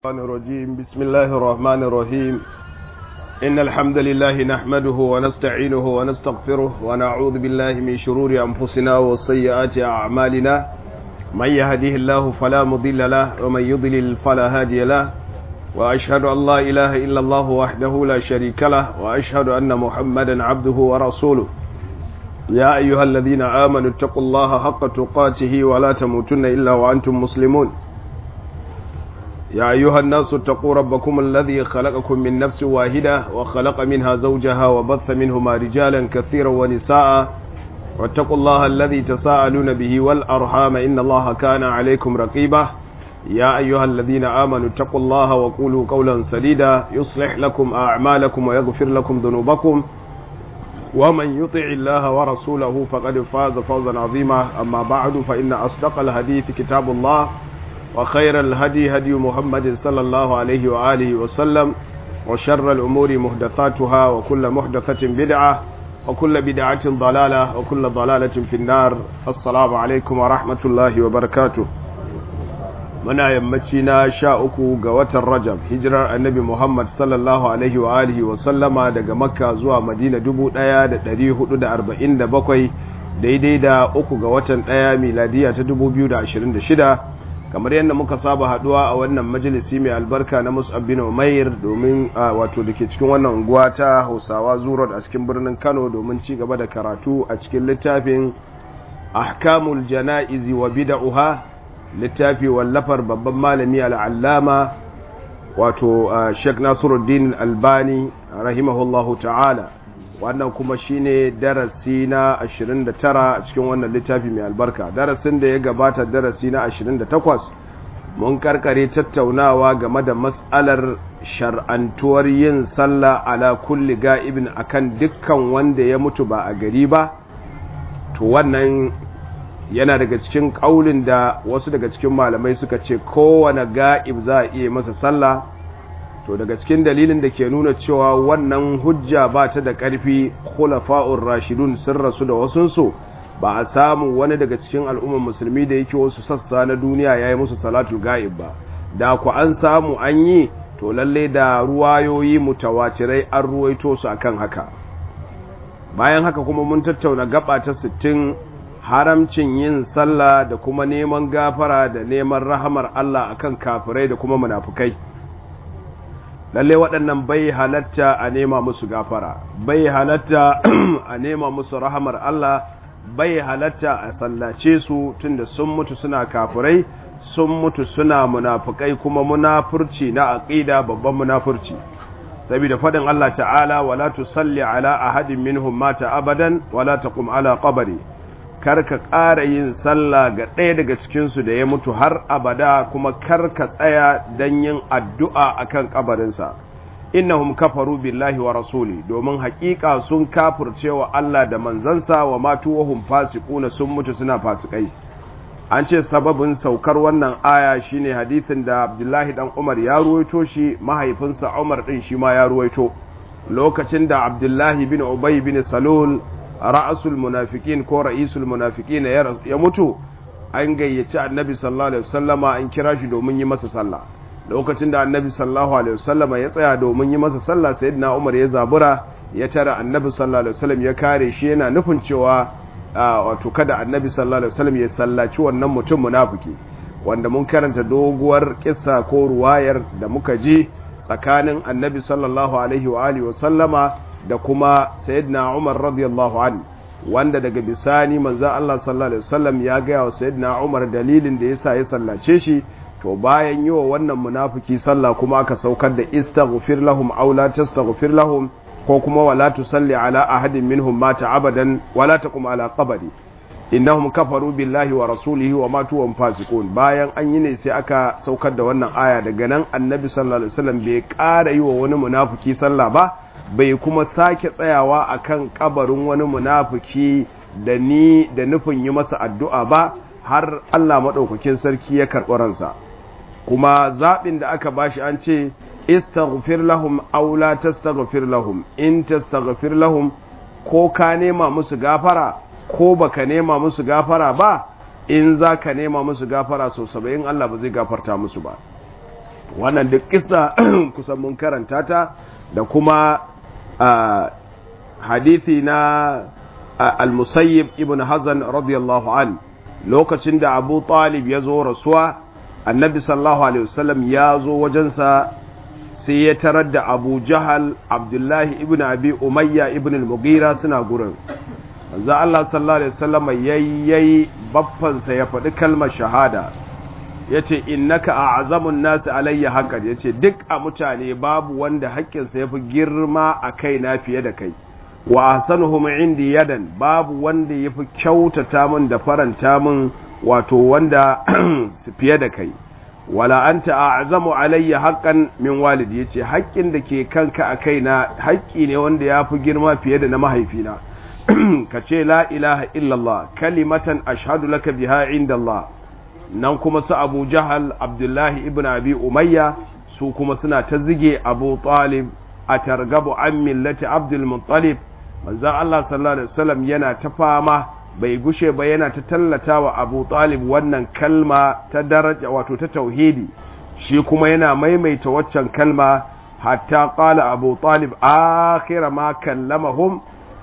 الشيطان الرجيم بسم الله الرحمن الرحيم إن الحمد لله نحمده ونستعينه ونستغفره ونعوذ بالله من شرور أنفسنا وسيئات أعمالنا من يهديه الله فلا مضل له ومن يضلل فلا هادي له وأشهد أن لا إله إلا الله وحده لا شريك له وأشهد أن محمدا عبده ورسوله يا أيها الذين آمنوا اتقوا الله حق تقاته ولا تموتن إلا وأنتم مسلمون يا أيها الناس اتقوا ربكم الذي خلقكم من نفس واحدة وخلق منها زوجها وبث منهما رجالا كثيرا ونساء واتقوا الله الذي تساءلون به والأرحام إن الله كان عليكم رقيبا يا أيها الذين آمنوا اتقوا الله وقولوا قولا سديدا يصلح لكم أعمالكم ويغفر لكم ذنوبكم ومن يطع الله ورسوله فقد فاز فوزا عظيما أما بعد فإن أصدق الحديث كتاب الله وخير الهدي هدي محمد صلى الله عليه وآله وسلم وشر الأمور محدثاتها وكل محدثة بدعة وكل بدعة ضلالة وكل ضلالة في النار السلام عليكم ورحمة الله وبركاته muna yammaci na sha uku ga watan rajab hijirar annabi muhammad sallallahu alaihi wa alihi wa sallama daga makka zuwa madina dubu ɗaya da ɗari hudu da arba'in da bakwai daidai da uku ga watan ɗaya miladiya ta dubu biyu da ashirin da shida kamar yadda muka saba haduwa a wannan majalisi mai albarka na mus'ab bin umair domin wato da ke cikin wannan unguwa ta hausawa zurot a cikin birnin kano domin ci gaba da karatu a cikin littafin ahkamul jana'izi wa bida'uha littafi wallafar babban malami al'allama wato sheikh nasiruddin albani rahimahullahu ta'ala wannan kuma shine darasi na 29 a cikin wannan littafi mai albarka darasin da ya gabata darasi na 28 mun karkare tattaunawa game da mas'alar shar'antuwar yin sallah ala kulli ga'ibin akan dukkan wanda ya mutu ba a gari ba to wannan yana daga cikin kaulin da wasu daga cikin malamai suka ce kowane ga'ib za a iya masa sallah to daga cikin dalilin da ke nuna cewa wannan hujja ba ta da ƙarfi khulafa'ur rashidun sun rasu da wasunsu ba a samu wani daga cikin al'ummar musulmi da yake wasu sassa na duniya ya yi musu salatul ga'ib ba da ku an samu an yi to lalle da ruwayoyi mutawatirai an ruwaito su akan haka bayan haka kuma mun tattauna gaba ta sittin haramcin yin sallah da kuma neman gafara da neman rahamar Allah akan kafirai da kuma munafukai lalle waɗannan bai halatta a nema musu gafara bai halatta a nema musu rahamar Allah bai halatta a sallace su tunda sun mutu suna kafirai sun mutu suna munafukai kuma munafurci na aqida babban munafurci saboda faɗin Allah ta'ala wala tusalli ala ahadin minhum mata abadan wala taqum ala qabri karka ƙara yin sallah ga ɗaya daga cikinsu da ya mutu har abada kuma karka tsaya don yin addu'a a kan ƙabarinsa innahum kafaru billahi wa rasuli domin haƙiƙa sun kafurce wa Allah da manzansa wa matu wahum fasikuna sun mutu suna fasikai an ce sababin saukar wannan aya shine hadithin da abdullahi dan umar ya ruwaito shi mahaifinsa umar ɗin shi ma ya ruwaito lokacin da abdullahi bin ubay bin salul ra'asul munafiqin ko ra'isul munafiqin ya mutu an gayyaci annabi sallallahu alaihi wasallama an kira shi domin yi masa sallah lokacin da annabi sallallahu alaihi wasallama ya tsaya domin yi masa sallah sayyidina Umar ya zabura ya tara annabi sallallahu alaihi wasallam ya kare shi yana nufin cewa wato kada annabi sallallahu alaihi wasallam ya sallaci wannan mutum munafiki wanda mun karanta doguwar kissa ko ruwayar da muka ji tsakanin annabi sallallahu alaihi wa alihi wasallama da kuma sayyidina Umar radiyallahu an wanda daga bisani manzo Allah sallallahu alaihi wasallam ya ga wa sayyidina Umar dalilin da yasa ya sallace shi to bayan yi wa wannan munafiki sallah kuma aka saukar da istaghfir lahum aw la tastaghfir lahum ko kuma wala tusalli ala ahadin minhum mata abadan wala taqum ala qabri innahum kafaru billahi wa rasulihi wa matu wa fasiqun bayan an yi ne sai aka saukar da wannan aya daga nan annabi sallallahu alaihi wasallam bai ƙara yi wa wani munafiki sallah ba bai kuma sake tsayawa akan kabarin wani munafiki da ni da nufin yi masa addu'a ba har Allah maɗaukakin sarki ya karɓi ransa kuma zaɓin da aka bashi an ce istaghfir lahum aw la tastaghfir lahum in tastaghfir lahum ko ka nema musu gafara ko baka nema musu gafara ba in za ka nema musu gafara sau saba'in Allah ba zai gafarta musu ba wannan duk kissa kusan mun karanta ta da kuma hadithi na al-musayyib ibn hazan radiyallahu an lokacin da abu talib ya zo rasuwa annabi sallallahu alaihi wasallam ya zo wajensa sai ya tarar da abu jahal abdullahi ibn abi umayya ibn al-mughira suna gurin manzo Allah sallallahu alaihi wasallam yayyayi baffansa ya faɗi kalmar shahada yace innaka a'zamun nasi alayya haqqan yace duk a mutane babu wanda haƙƙinsa yafi girma a kai na fiye da kai wa ahsanuhum indi yadan babu wanda yafi kyautata min da faranta min wato wanda fiye da kai wala anta a'zamu alayya haqqan min walidi yace haƙƙin da ke kanka a kaina haƙƙi ne wanda yafi girma fiye da na mahaifina ka ce la ilaha illallah kalimatan ashhadu laka biha inda Allah nan kuma su Abu Jahal Abdullahi ibn Abi Umayya su kuma suna ta zige Abu Talib a targabu an millati Abdul Muttalib manzon Allah sallallahu alaihi wasallam yana ta fama bai gushe ba yana ta tallata wa Abu Talib wannan kalma ta daraja wato ta tauhidi shi kuma yana maimaita waccan kalma hatta qala Abu Talib akhir ma kallamahum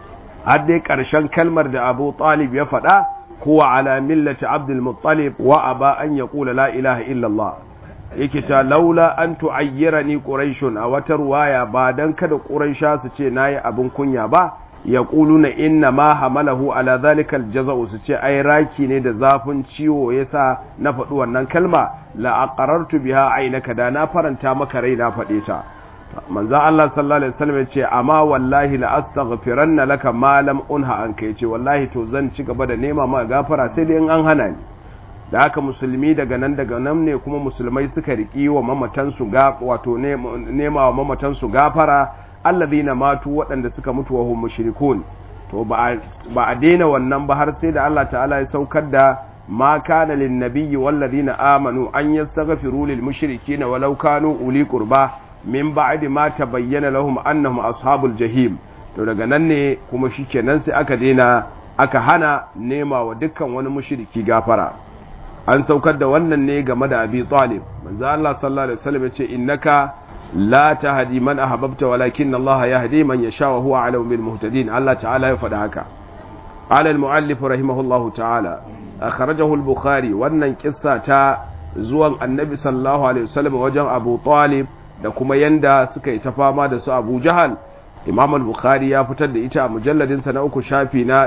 har dai ƙarshen kalmar da Abu Talib ya faɗa huwa ala millati Abdul Muttalib wa aba an yaqula la ilaha illallah yake ta laula an tu'ayyirani quraishun a wata ruwaya ba dan kada quraisha su ce nayi abin kunya ba yaquluna inna ma hamalahu ala dhalika aljaza'u su ce ai raki ne da zafin ciwo yasa na faɗi wannan kalma la aqarartu biha ainaka da na faranta maka rai na faɗe ta manzan Allah sallallahu Alaihi wasallam ya ce amma wallahi la astaghfiranna laka ma lam unha anka yace wallahi to zan ci gaba da nema ma gafara sai dai in an hana ni da haka musulmi daga nan daga nan ne kuma musulmai suka riki wa mamatan su ga wato nema wa mamatan su gafara alladhina matu waɗanda suka mutu wa hum mushrikun to ba a daina wannan ba har sai da Allah ta'ala ya saukar da ma kana lin nabiyyi walladhina amanu an yastaghfiru lil mushrikeena walau kanu uli qurba min ba'di ma tabayyana lahum annahum ashabul jahim to daga nan ne kuma shikenan sai aka daina aka hana nema wa dukkan wani mushriki gafara an saukar da wannan ne game da Abi Talib manzo Allah sallallahu alaihi wasallam yace innaka la tahdi man ahbabta walakin Allah yahdi man yasha wa huwa alamu bil muhtadin Allah ta'ala ya faɗa haka qala al muallif rahimahullahu ta'ala akhrajahu al bukhari wannan kissa ta zuwan annabi sallallahu alaihi wasallam wajen Abu Talib da kuma yanda suka yi ta fama da su abu jahal imam al-bukhari ya fitar da ita a mujalladinsa na uku shafi na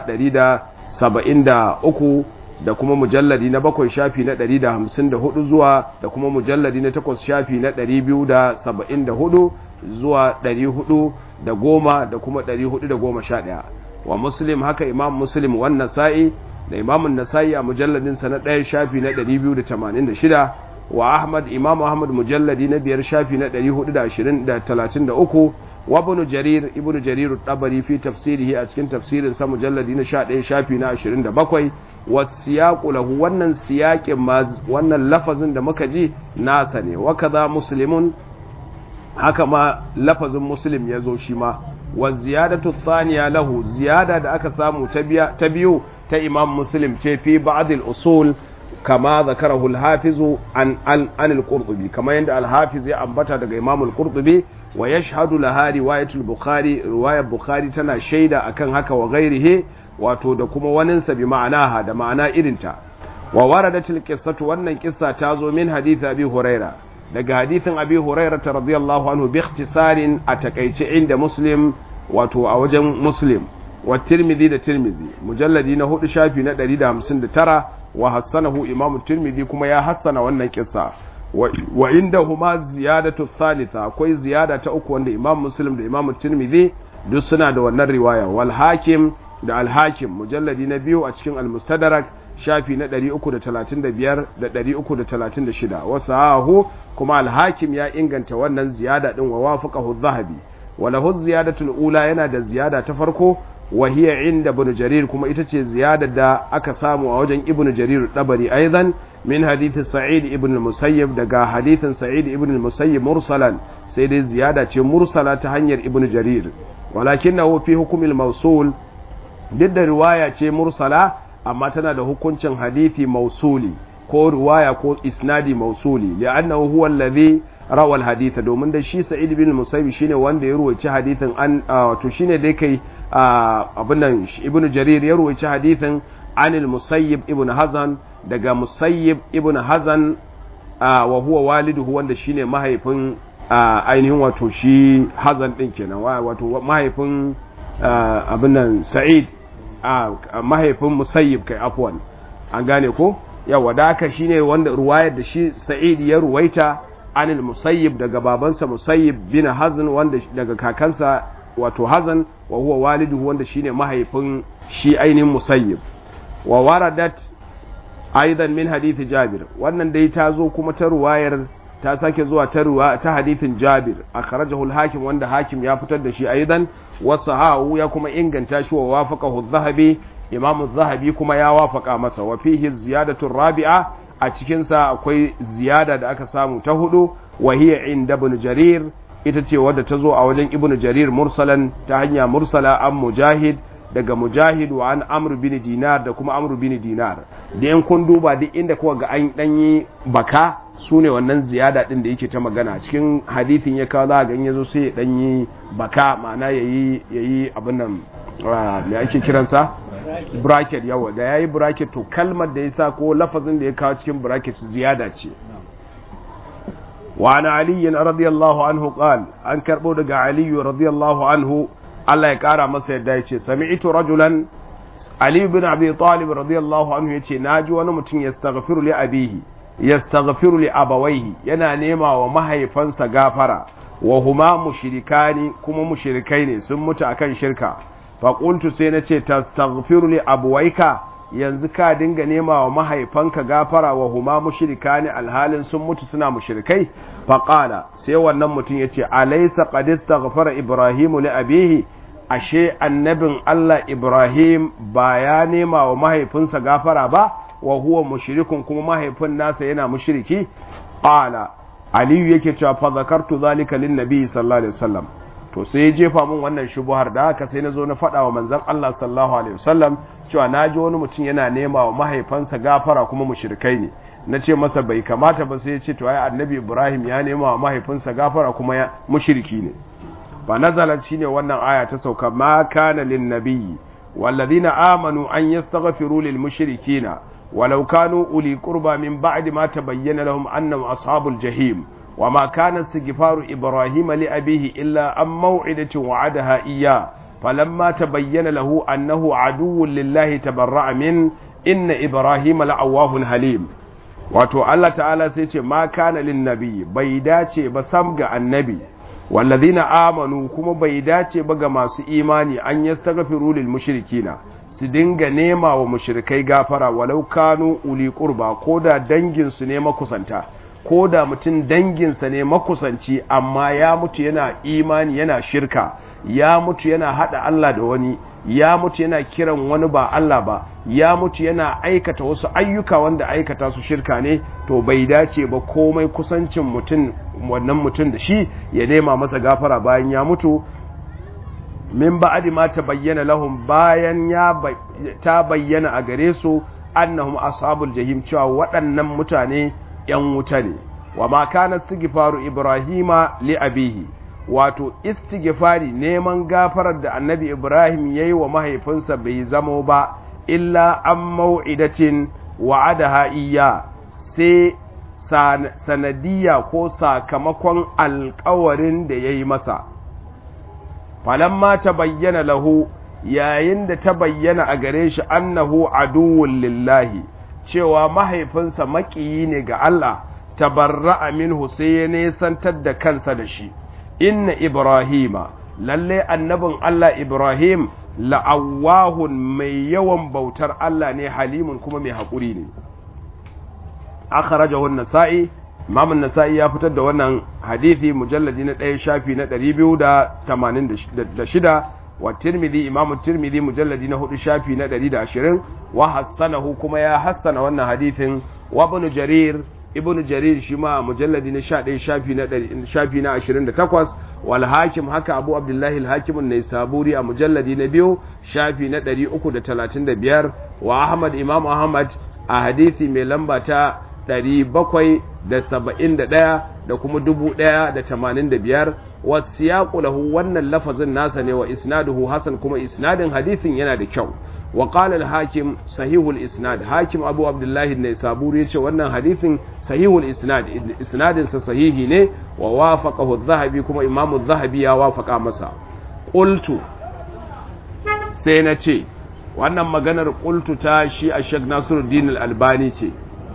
173 da kuma mujalladi na bakwai shafi na 154 zuwa da kuma mujalladi na takwas shafi na 274 zuwa 410 da kuma 411 wa muslim haka imam muslim wannan sa'i da imam nasa'i a mujalladinsa na ɗaya shafi na 286 wa Ahmad Imam Ahmad mujalladi na biyar shafi na 433 wa Ibn Jarir Ibn Jarir tabari fi tafsirihi a cikin tafsirin sa mujalladi na 11 shafi na 27 wa siyaqu lahu wannan siyaqin ma wannan lafazin da muka ji nasa ne wa kaza muslimun haka ma lafazin muslim ya zo shi ma wa ziyadatu thaniya lahu ziyada da aka samu ta biyu ta Imam Muslim ce fi ba'd al-usul كما ذكره الحافظ عن عن القرطبي كما يند الحافظ يا أنبتا daga Imam al-Qurtubi wa yashhadu laha riwayat al-Bukhari riwayat Bukhari tana shaida akan haka wa ghairihi wato da kuma wanin sa bi ma'anaha da ma'ana irinta wa waradatil qissatu wannan kissa ta zo min hadith Abi Huraira daga hadithin Abi Huraira radiyallahu anhu bi ikhtisarin a takaice inda Muslim wato a wajen Muslim wa Tirmidhi da Tirmidhi mujalladi na hudu shafi na 159 wa hassanahu imamu tirmidhi kuma ya hassana wannan kissa wa inda huma ziyadatu thalitha akwai ziyada ta uku wanda imam muslim da imam tirmidhi duk suna da wannan riwaya wal hakim da al hakim mujalladi na biyu a cikin al mustadrak shafi na 335 da 336 wasu hahu kuma al hakim ya inganta wannan ziyada din wa wafaqahu dhahabi wa lahu ziyadatul ula yana da ziyada ta farko وهي عند ابن جرير كما itace ziyada da aka samu a wajen ibn jarir dabari aidan min hadith sa'id ibn al-musayyib daga hadithin sa'id ibn al-musayyib mursalan sai dai ziyada ce mursala ta hanyar ibn jarir walakinahu fi hukm al-mawsul duk da riwaya ce mursala amma tana da hukuncin hadithi mausuli ko riwaya ko isnadi mausuli li'annahu huwa alladhi rawal haditha domin da shi sa'id bin musayyib shine wanda ya ruwaci hadithin an wato shine dai kai abin nan ibnu jarir ya ruwaci hadithin anil musayyib ibn hazan daga musayyib ibn hazan wa huwa waliduhu wanda shine mahaifin ainihin wato shi hazan din kenan wato mahaifin abin nan sa'id mahaifin musayyib kai afwan an gane ko yawa da haka shine wanda ruwayar da shi sa'id ya ruwaita anil musayyib daga babansa musayyib bin hazan wanda daga kakansa wato hazan wa huwa waliduhu wanda shine mahaifin shi ainihin musayyib wa waradat aidan min hadithi jabir wannan dai ta zo kuma ta ruwayar ta sake zuwa ta ruwa ta hadithin jabir akhrajahu al-hakim wanda hakim ya fitar da shi aidan wa sahahu ya kuma inganta shi wa wafaqahu adh-dhahabi imam adh-dhahabi kuma ya wafaka masa wa fihi ziyadatu rabi'a a cikin sa akwai ziyada da aka samu ta hudu wa hiya inda ibn jarir ita ce wadda ta zo a wajen ibn jarir mursalan ta hanya mursala an mujahid daga mujahid wa an amru bin dinar da kuma amru bin dinar da yan kun duba duk inda kuka ga an danyi baka su ne wannan ziyada din da yake ta magana cikin hadithin ya kawo za ga in yazo sai ya danyi baka ma'ana yayi yayi abin nan me ake kiransa bracket yawa da yayi bracket to kalmar da yasa ko lafazin da ya kawo cikin bracket ziyada ce wa ana ali radiyallahu anhu qal an karbo daga ali radiyallahu anhu Allah ya kara masa yadda ya ce sami'tu rajulan Ali bin Abi Talib radiyallahu anhu yace naji wani mutum yastaghfiru li abihi yastaghfiru li abawaihi yana nema wa mahaifansa gafara wa huma mushrikani kuma mushrikai ne sun mutu akan shirka fa qultu sai nace tastaghfiru li abwaika yanzu ka dinga nema wa mahaifanka gafara wa huma mushrikani alhalin sun mutu suna mushrikai fa qala sai wannan mutum yace alaysa qad istaghfara ibrahimu li abihi ashe annabin Allah Ibrahim ba ya nema wa mahaifinsa gafara ba wa huwa mushrikun kuma mahaifin nasa yana mushriki qala aliyu yake cewa fa zakartu zalika lin nabi sallallahu alaihi wasallam to sai ya jefa min wannan shubuhar da haka sai na zo na faɗa wa manzon Allah sallallahu alaihi wasallam cewa na ji wani mutum yana nema wa mahaifansa gafara kuma mushrikai ne na ce masa bai kamata ba sai ya ce to ai annabi Ibrahim ya nema wa mahaifinsa gafara kuma ya mushriki ne fa nazalat shine wannan aya ta sauka ma kana lin nabiyyi والذين آمنوا أن يستغفروا للمشركين ولو كانوا أولي قربى من بعد ما تبين لهم أنهم أصحاب الجحيم وما كان استغفار إبراهيم لأبيه إلا عن موعدة وعدها إياه فلما تبين له أنه عدو لله تبرأ من إن إبراهيم لأواه حليم wato Allah ta'ala sai ce ma kana lin nabi bai dace ba sam ga annabi wallazina amanu kuma bai dace ba ga masu imani an yastaghfiru lil mushrikina su dinga nema wa mushrikai gafara walau kanu uli qurba koda dangin su ne makusanta koda mutum danginsa ne makusanci amma ya mutu yana imani yana shirka ya mutu yana hada Allah da wani ya mutu yana kiran wani ba Allah ba ya mutu yana aikata wasu ayyuka wanda aikata su shirka ne to bai dace ba komai kusancin mutum wannan mutum da shi ya nema masa gafara bayan ya mutu min ba'adi ma ta bayyana lahum bayan ya ta bayyana a gare su annahum ashabul jahim cewa waɗannan mutane yan wuta ne wa ma kana istighfaru ibrahima li abihi wato istighfari neman gafarar da annabi ibrahim yayi wa mahaifinsa bai zamo ba illa an mau'idatin wa'adaha iyya sai sanadiyya ko sakamakon alkawarin da ya yi masa falamma ta bayyana lahu yayin da ta bayyana a gare shi annahu aduwwun lillahi cewa mahaifinsa maƙiyi ne ga Allah tabarra'a minhu sai ya nesantar da kansa da shi inna ibrahima lalle annabin Allah ibrahim la'awahun mai yawan bautar Allah ne halimun kuma mai haƙuri ne akhrajahu an-nasa'i imam an-nasa'i ya fitar da wannan hadisi mujalladi na ɗaya shafi na 286 wa tirmidhi imam tirmidhi mujalladi na hudu shafi na 120 wa hassanahu kuma ya hassana wannan hadisin wa ibn jarir ibn jarir shi ma mujalladi na 11 shafi na shafi na 28 wal hakim haka abu abdullahi al hakim an-naisaburi a mujalladi na biyu shafi na 335 wa ahmad imam ahmad a hadisi mai lamba ta da saba'in da ɗaya da kuma dubu ɗaya da tamanin da biyar wasu lahu wannan lafazin nasa ne wa isnaduhu hasan kuma isnadin hadithin yana da kyau wa qala al-hakim sahihul isnad hakim abu abdullahi ne saburi yace wannan hadithin sahihul isnad isnadin sa sahihi ne wa wafaqahu adh-dhahabi kuma imamu adh-dhahabi ya wafaqa masa qultu sai na ce wannan maganar qultu ta shi a Sheikh Nasiruddin al-Albani ce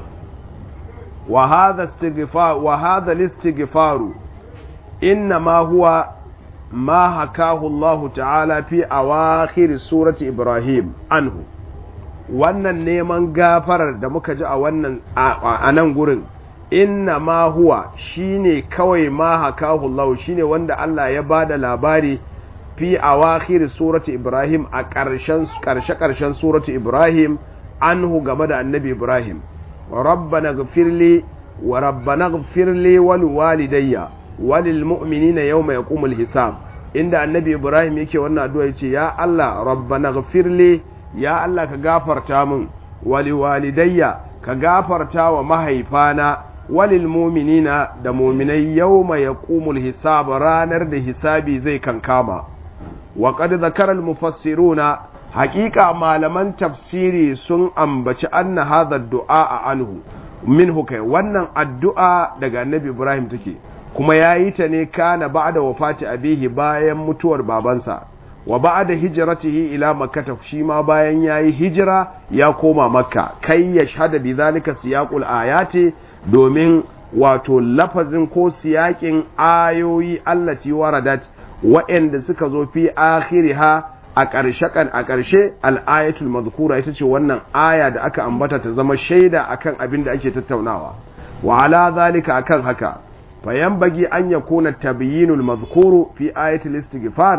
wa hadha istighfar wa hadha al-istighfaru إنما هو ما حكاه الله تعالى في أواخر سورة إبراهيم عنه wannan neman gafarar da muka ji a wannan a nan gurin inna ma huwa shine kawai ma hakahu Allah shine wanda Allah ya bada labari fi awakhir surati Ibrahim a ƙarshen ƙarshe ƙarshen surati Ibrahim anhu game da annabi Ibrahim rabbana ghfirli wa rabbana ghfirli wal walidayya walil mu'minina yawma yaqumul hisab inda annabi ibrahim yake wannan addu'a yace ya Allah rabbana ghfirli ya Allah ka gafarta min wali walidayya ka gafarta wa mahaifana walil mu'minina da mu'minai yawma yaqumul hisab ranar da hisabi zai kankama wa qad zakara al mufassiruna haqiqa malaman tafsiri sun ambaci anna hadha du'a anhu minhu kai wannan addu'a daga annabi ibrahim take kuma ya yi ta ne kana ba da wafati abihi bayan mutuwar babansa wa ba da hijiratihi ila makkata shi ma bayan ya yi hijira ya koma makka kai ya shahada bi zalika siyaqul ayati domin wato lafazin ko siyaƙin ayoyi allati waradat wa'anda suka zo fi akhiriha a ƙarshe kan a ƙarshe al-ayatul mazkura ita ce wannan aya da aka ambata ta zama shaida akan abin da ake tattaunawa wa ala zalika akan haka فينبغي أن يكون التبيين المذكور في آية الاستغفار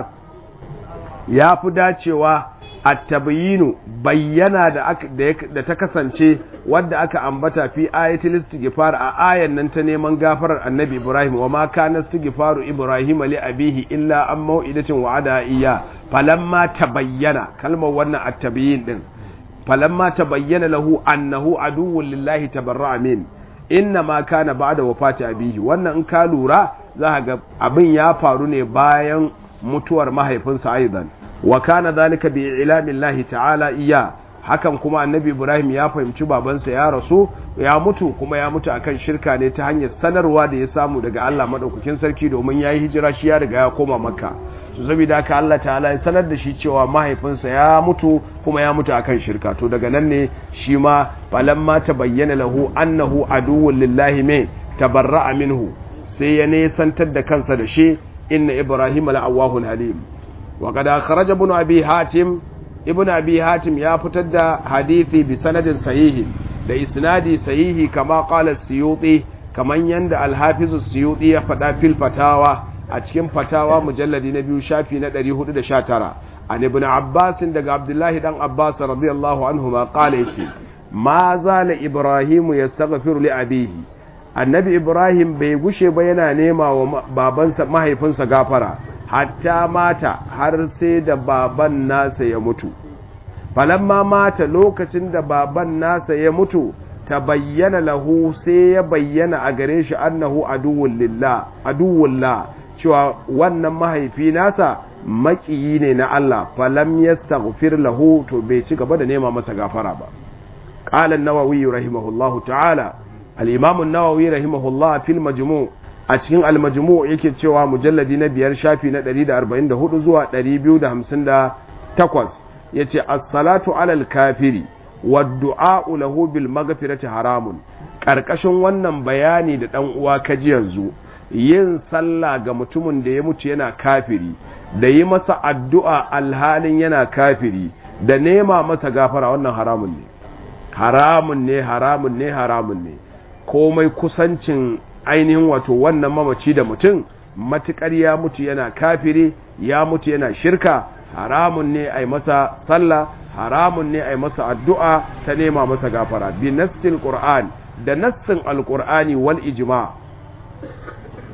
يا فداتشوا التبيين بينا da ta kasance wadda aka ambata fi ayatul istighfar a ayan nan ta neman gafarar annabi Ibrahim wa ma kana istighfaru Ibrahim li abihi illa an mau'idatin wa'ada iya falamma tabayyana kalmar wannan at-tabyin din falamma tabayyana lahu annahu aduwwun lillahi tabarra'a min inna ma kana ba'da wafati abihi wannan in ka lura za ga abin ya faru ne bayan mutuwar mahaifinsa aidan wa kana zalika bi ilamillahi ta'ala iya hakan kuma annabi ibrahim ya fahimci babansa ya rasu ya mutu kuma ya mutu akan shirka ne ta hanyar sanarwa da ya samu daga Allah madaukakin sarki domin yayi hijira shi ya riga ya koma makka to saboda haka Allah ta'ala ya sanar da shi cewa mahaifinsa ya mutu kuma ya mutu akan shirka to daga nan ne shi ma falamma tabayyana lahu annahu aduwwun lillahi me tabarra'a minhu sai ya nesantar da kansa da shi inna ibrahim la'awahun halim wa qad kharaja ibn abi hatim ibn abi hatim ya fitar da hadisi bi sanadin sahihi da isnadi sahihi kama qala siyuti kaman yanda al-hafiz siyuti ya faɗa fil fatawa a cikin fatawa mujalladi na biyu shafi na 419 an ibn abbas daga abdullahi dan abbas radiyallahu anhu ma qala yace ma zala ibrahimu yastaghfiru li abihi annabi ibrahim bai gushe ba yana nema wa babansa mahaifinsa gafara hatta mata har sai da baban nasa ya mutu falamma mata lokacin da baban nasa ya mutu ta bayyana lahu sai ya bayyana a gare shi annahu aduwwun lillah aduwwullah cewa wannan mahaifi nasa makiyi ne na Allah falam yastaghfir lahu to bai ci gaba da nema masa gafara ba qala an-nawawi rahimahullahu ta'ala al-imam an-nawawi rahimahullah fil majmu' a cikin al-majmu' yake cewa mujalladi na biyar shafi na 144 zuwa 258 yace as-salatu 'ala al-kafiri wad-du'a lahu bil maghfirati haramun karkashin wannan bayani da dan uwa kaji yanzu yin sallah ga mutumin da ya mutu yana kafiri da yi masa addu'a alhalin yana kafiri da nema masa gafara wannan haramun ne haramun ne haramun ne haramun ne komai kusancin ainihin wato wannan mamaci da mutum matukar ya mutu yana kafiri ya mutu yana shirka haramun ne a masa sallah haramun ne a masa addu'a ta nema masa gafara bi nassin qur'an da nassin alqur'ani wal ijma'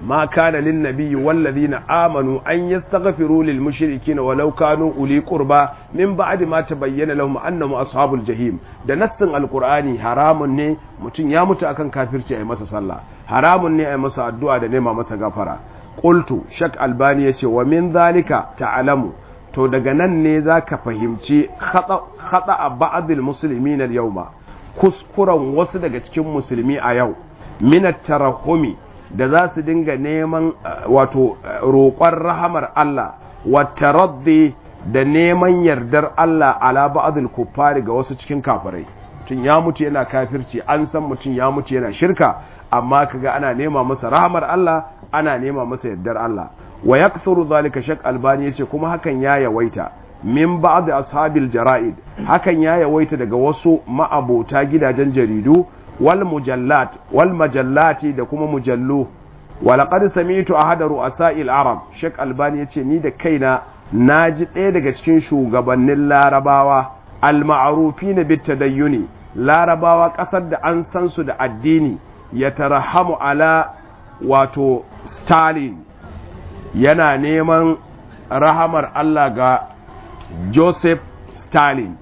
ma kana lin nabiyyi wal ladina amanu an yastaghfiru lil mushrikeena walau kanu uli qurba min ba'di ma tabayyana lahum annahum ashabul jahim da nassin alqur'ani haramun ne mutum ya mutu akan kafirci ayi masa sallah haramun ne ayi masa addu'a da nema masa gafara qultu shak albani yace wa min zalika ta'lamu to daga nan ne zaka fahimci khata khata ba'dil muslimin al yawma kuskuren wasu daga cikin musulmi a yau min tarahumi da za su dinga neman wato roƙon rahamar Allah wa taraddi da neman yardar Allah ala ba'dil kuffari ga wasu cikin kafirai mutum ya mutu yana kafirci an san mutum ya mutu yana shirka amma kaga ana nema masa rahamar Allah ana nema masa yardar Allah wa yakthuru zalika shak albani yace kuma hakan ya yawaita min ba'd ashabil jara'id hakan ya yawaita daga wasu ma'abota gidajen jaridu wal mujallat wal majallati da kuma mujallu wa laqad sami'tu ahada ru'asa'il arab shak albani yace ni da kaina naji ɗaya daga cikin shugabannin larabawa al-ma'rufin bit tadayyuni larabawa ƙasar da an san su da addini ya tarahamu ala wato stalin yana neman rahamar Allah ga Joseph Stalin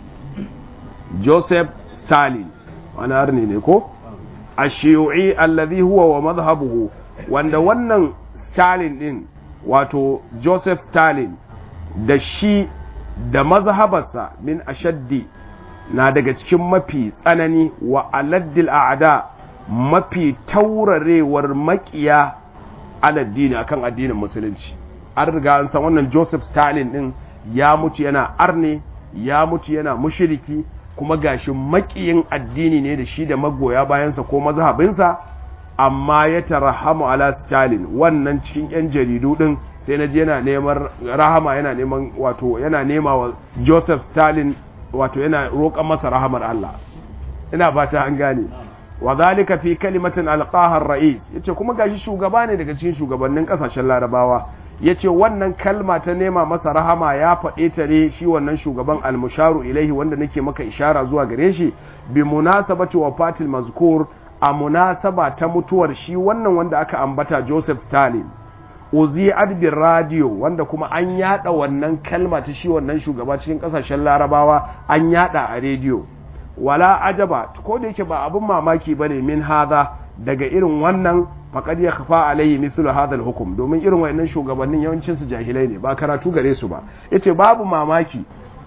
Joseph Stalin wani harni ne ko a shiyu'i allazi huwa wa mazhabuhu wanda wannan Stalin din wato Joseph Stalin da shi da mazhabarsa min ashaddi na daga cikin mafi tsanani wa aladdil a'da mafi taurarewar makiya aladdini akan addinin musulunci an riga an san wannan Joseph Stalin din ya mutu yana arne ya mutu yana mushiriki kuma gashi makiyin addini ne da shi da magoya bayansa ko mazhabinsa amma ya tarahamu ala Stalin wannan cikin yan jaridu din sai na je yana neman rahama yana neman wato yana nema wa Joseph Stalin wato yana roƙon masa rahamar Allah ina fata an gane wa zalika fi kalimatin alqaha ar-ra'is yace kuma gashi shugaba ne daga cikin shugabannin kasashen larabawa yace wannan kalma ta nema masa rahama ya faɗe ta ne shi wannan shugaban al-musharu ilaihi wanda nake maka ishara zuwa gare shi bi munasabati wafatil mazkur a munasaba ta mutuwar shi wannan wanda aka ambata Joseph Stalin uzi adbin radio wanda kuma an yada wannan kalma ta shi wannan shugaba cikin kasashen larabawa an yada a rediyo wala ajaba ko da yake ba abin mamaki bane min hadha daga irin wannan faqad ya khafa alaihi mithlu hadha al-hukm domin irin wayannan shugabannin yawancin su jahilai ne ba karatu gare su ba yace babu mamaki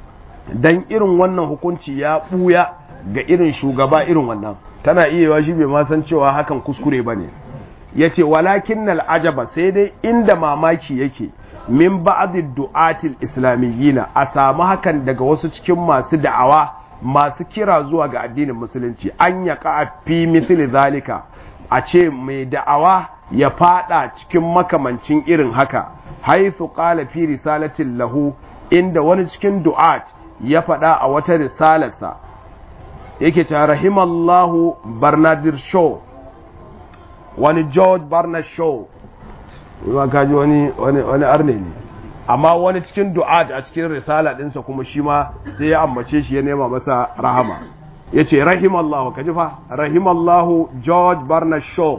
dan irin wannan hukunci ya buya ga irin shugaba irin wannan tana iya shi bai ma san cewa hakan kuskure bane yace walakin al-ajaba sai dai inda mamaki yake min ba'd du'atil islamiyina a samu hakan daga wasu cikin masu da'awa masu kira zuwa ga addinin musulunci an ya fi mithli zalika a ce mai da'awa ya fada cikin makamancin irin haka haithu qala fi risalatin lahu inda wani cikin du'at ya fada a wata risalarsa yake ta rahimallahu barnadir shaw wani george barnard shaw kaji wani wani arne ne amma wani cikin du'at a cikin risala ɗinsa kuma shi ma sai ya ambace shi ya nema masa rahama ya ce rahimallahu ka ji fa rahimallahu george barnard shaw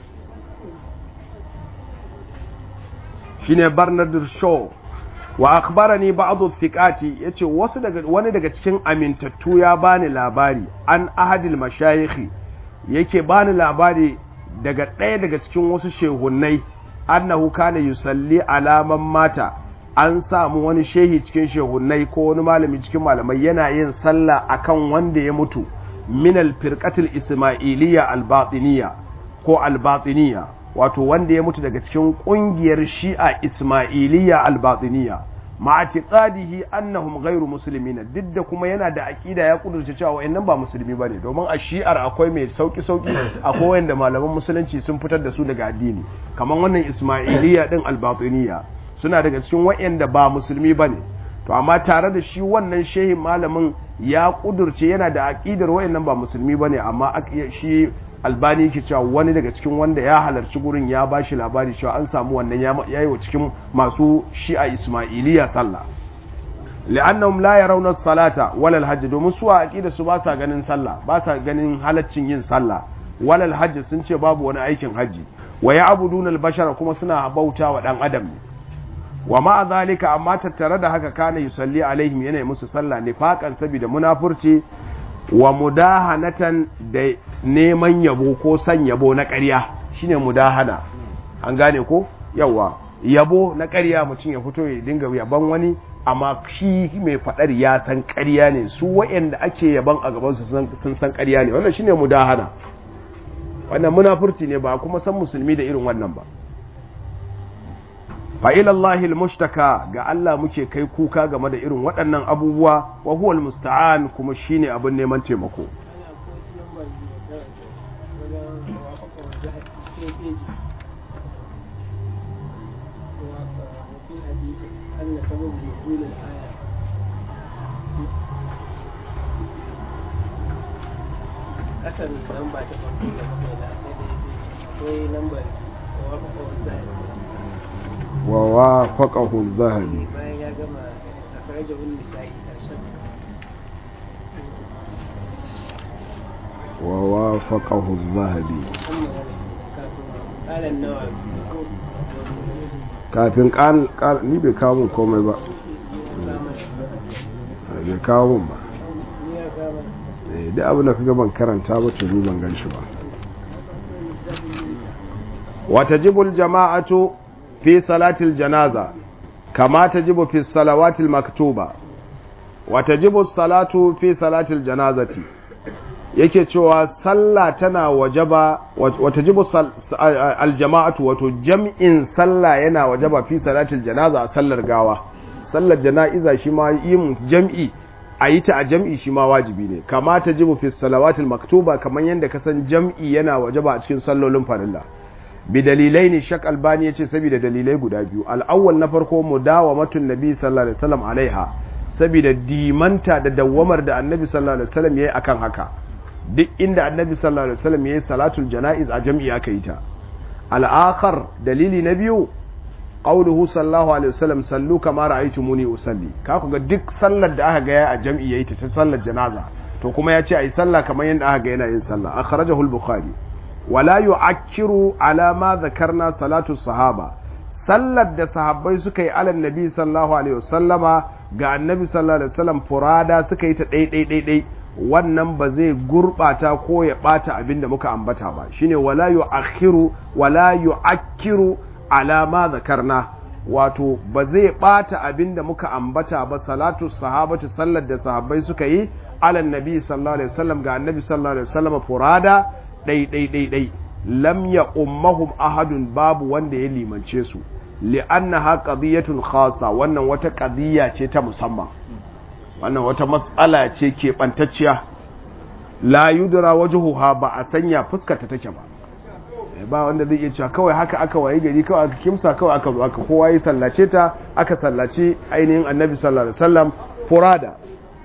shi ne barnard shaw wa akhbarani ba'dhu thiqati yace wasu daga wani daga cikin amintattu ya bani labari an ahadil mashayikhi yake bani labari daga ɗaya daga cikin wasu shehunnai annahu kana yusalli alaman mata an samu wani shehi cikin shehunnai ko wani malami cikin malamai yana yin sallah akan wanda ya mutu min alfirqatil ismailiyya albatiniya ko albatiniya wato wanda ya mutu daga cikin kungiyar shi'a ismailiyya albatiniya ma'atiqadihi annahum ghairu muslimin duk da kuma yana da aqida ya kudurce cewa wayannan ba musulmi bane domin a shi'ar akwai mai sauki sauki akwai wanda malaman musulunci sun fitar da su daga addini kamar wannan ismailiyya din albatiniya suna daga cikin wayanda ba musulmi bane to amma tare da shi wannan shehin malamin ya kudurce yana da aqidar wayannan ba musulmi bane amma shi albani yake cewa wani daga cikin wanda ya halarci gurin ya ba shi labari cewa an samu wannan ya yi wa cikin masu shi'a ismailiya sallah li'annahum la yarawna salata wala alhajj domin su a aqida su ba sa ganin sallah ba sa ganin halaccin yin sallah wala alhajj sun ce babu wani aikin haji wa ya'buduna al-bashara kuma suna bauta wa dan adam ne wa ma zalika amma tattare da haka kana yusalli alaihim yana musu sallah nifaqan saboda munafurci wa mudahanatan da neman yabo ko san yabo na ƙarya shine mudahana an gane ko yawa yabo na ƙarya mutum ya fito ya dinga yaban wani amma shi mai faɗar ya san ƙarya ne su waɗanda ake yaban a gaban su sun san ƙarya ne wannan shine mudahana wannan munafurci ne ba kuma san musulmi da irin wannan ba fa ila Allahi almushtaka ga Allah muke kai kuka game da irin waɗannan abubuwa wa huwa almusta'an kuma shine abin neman taimako kasar lamba ta farko da kuma da akwai lambar wa wafaqahu adh-dhahabi bayan ya gama akhrajahu an-nisa'i karshen wa wafaqahu adh-dhahabi قال النووي kafin kan ni bai kawo mun komai ba bai kawo mun ba da abin da kaga ban karanta ba to ban gan shi ba wata jibul jama'atu fi salatil janaza kama tajibu fi salawatil maktuba wata jibul salatu fi salatil janazati yake cewa sallah tana wajaba wata jibu aljama'atu wato jam'in sallah yana wajaba fi salatil janaza a sallar gawa sallar jana'iza shi ma yin jam'i a yi ta a jam'i shi ma wajibi ne kama ta jibu fi salawatil maktuba kamar yadda ka san jam'i yana wajaba a cikin sallolin farilla bi dalilai ne shak albani ya ce saboda dalilai guda biyu al'awwal na farko mudawamatun nabi sallallahu alaihi wasallam alaiha saboda dimanta da dawwamar da annabi sallallahu alaihi wasallam yayi akan haka duk inda annabi sallallahu alaihi wasallam yayi salatul janaiz a jam'i aka yi ta al-akhar dalili na biyu qauluhu sallallahu alaihi wasallam sallu kama ra'aytumuni usalli ka ku ga duk sallar da aka ga ya a jam'i yayi ta ta sallar janaza to kuma ya ce ayi sallah kamar yadda aka ga yana yin sallah akhrajahu al-bukhari wala yu'akkiru ala ma dhakarna salatu sahaba sallar da sahabbai suka yi alan nabi sallallahu alaihi wasallama ga annabi sallallahu alaihi wasallam furada suka yi ta dai dai dai dai wannan ba zai gurbata ko ya bata abin da muka ambata ba shine wala yu'akhiru wala yu'akkiru ala ma zakarna wato ba zai bata abin da muka ambata ba salatu sahabatu sallar da sahabbai suka yi alan nabi sallallahu alaihi wasallam ga annabi sallallahu alaihi wasallam furada dai dai dai dai lam ya ummahum ahadun babu wanda ya limance su li'annaha qadiyatun khassa wannan wata qadiyya ce ta musamman wannan wata mas'ala ce ke bantacciya la yudra wajhuha ba a sanya fuskarta take ba ba wanda zai iya cewa kawai haka aka waye gari kawai aka kimsa kawai aka zo aka kowa ya sallace ta aka sallaci ainihin annabi sallallahu alaihi wasallam furada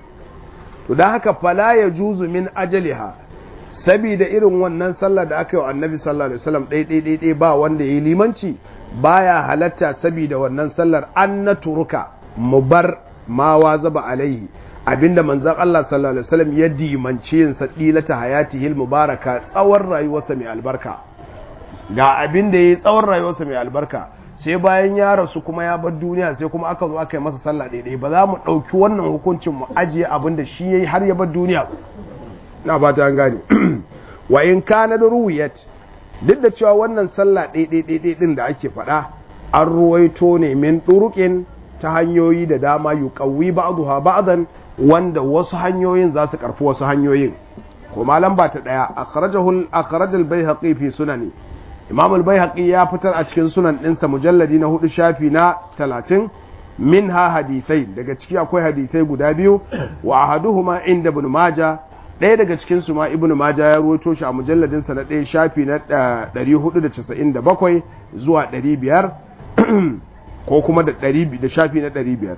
to dan haka fala yajuzu min ajaliha sabida irin wannan sallar da aka yi wa annabi sallallahu alaihi wasallam ɗai ɗai ɗai ba wanda ya yi limanci baya halatta sabida wannan sallar an na turuka mu bar ma wa zaba alaihi abinda manzon Allah sallallahu alaihi wasallam ya dimance yin sadilata hayatihil mubaraka tsawon rayuwarsa mai albarka ga abin da ya yi tsawon rayuwarsa mai albarka sai bayan ya rasu kuma ya bar duniya sai kuma aka zo aka yi masa sallah ɗaiɗai ba za mu ɗauki wannan hukuncin mu ajiye abin da shi ya yi har ya bar duniya na ba ta gane wa in kana da ruwiyat duk da cewa wannan sallah ɗaiɗaiɗaiɗai ɗin da ake faɗa an ruwaito ne min ɗuruƙin ta hanyoyi da dama yi ƙauwi ba'duha ba'dan wanda wasu hanyoyin za su ƙarfi wasu hanyoyin ko malam ba ta ɗaya akhrajal bayhaqi fi sunani imam al-bayhaqi ya fitar a cikin sunan ɗinsa mujalladi na hudu shafi na talatin min ha hadithai daga ciki akwai hadithai guda biyu wa ahaduhuma inda ibn maja ɗaya daga cikin su ma ibn maja ya ruwaito shi a mujalladin sa na ɗaya shafi na 497 zuwa 500 ko kuma da 100 da shafi na 500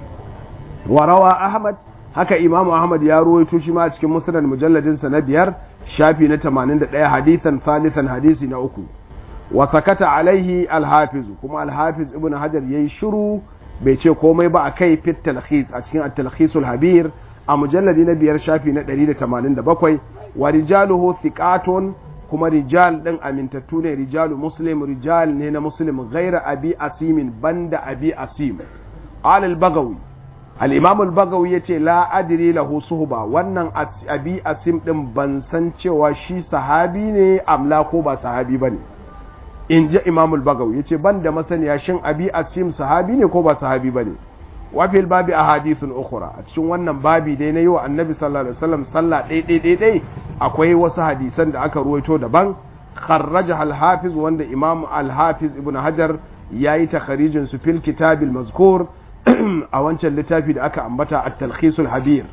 wa rawa ahmad haka imamu ahmad ya ruwaito shi ma a cikin musnad mujalladin sa na biyar shafi na 81 hadithan thalithan hadisi na uku wa sakata alaihi alhafiz kuma alhafiz ibn hajar yayi shiru bai ce komai ba akai fit talkhis a cikin at-talkhisul habir a mujalladi na biyar shafi na 187 wa rijaluhu thiqatun kuma rijal ɗin amintattu ne rijalu muslim rijal ne na muslim gaira abi asimin banda abi asim alal bagawi al-imam al-bagawi yace la adri lahu suhba wannan abi asim din ban san cewa shi sahabi ne amla ko ba sahabi bane in ji imam al-bagawi yace ban da masaniya shin abi asim sahabi ne ko ba sahabi bane wa fil babi ahadithun ukhra a cikin wannan babi dai na yi wa annabi sallallahu alaihi wasallam sallah dai dai dai dai akwai wasu hadisan da aka ruwaito daban kharraja al-hafiz wanda imam al-hafiz ibn hajar yayi takharijin su fil kitabil mazkur a wancan littafi da aka ambata at-talkhis al-habir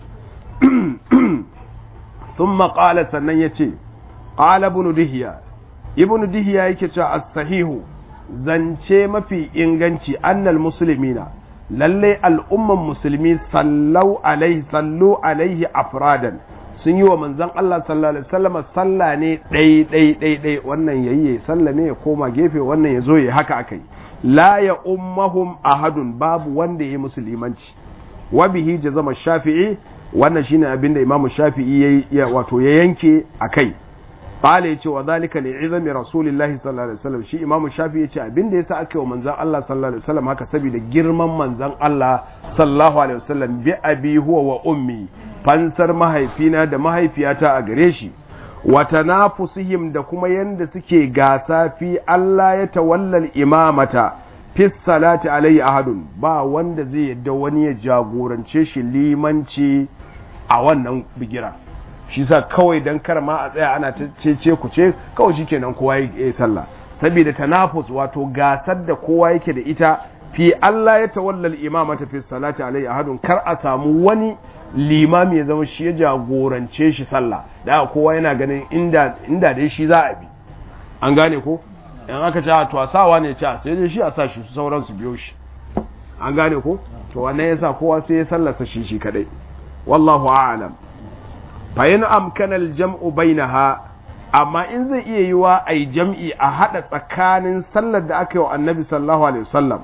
thumma qala sannan yace qala ibn dihya ibn dihya yake cewa as-sahihu zance mafi inganci annal muslimina lalle al'umman musulmi sallau alaihi sallu alaihi afradan sun yi wa manzon Allah sallallahu alaihi wasallam salla ne ɗai ɗai ɗai ɗai wannan yayi ya salla ne ya koma gefe wannan ya zo ya haka akai la ya ummahum ahadun babu wanda ya musulmanci wa bihi jazama shafi'i wannan shine abinda imamu shafi'i ya wato ya yanke akai qala yace wa zalika li izami rasulillahi sallallahu alaihi wasallam shi imamu shafi yace abin da yasa aka yi wa manzon Allah sallallahu alaihi wasallam haka saboda girman manzon Allah sallallahu alaihi wasallam bi abi huwa wa ummi fansar mahaifina da mahaifiyata a gare shi wa tanafusihim da kuma yanda suke gasa fi Allah ya tawallal imamata fi salati alaihi ahadun ba wanda zai yadda wani ya jagorance shi limanci a wannan bigira shi sa kawai dan kar ma a tsaya ana cece ku ce kawai shikenan kowa ya yi sallah saboda tanafus wato gasar da kowa yake da ita fi Allah ya tawalla al-imamata fi salati alai ahadun kar a samu wani limami ya zama shi ya jagorance shi sallah da kowa yana ganin inda inda dai shi za a bi an gane ko in aka ce to a sawa ne ce sai dai shi a sa shi sauran su biyo shi an gane ko to wannan yasa kowa sai ya sallasa shi shi kadai wallahu a'lam fayin amkanal jam'u bainaha amma in zai iya yi wa a jam'i a haɗa tsakanin sallar da aka yi wa annabi sallallahu alaihi wasallam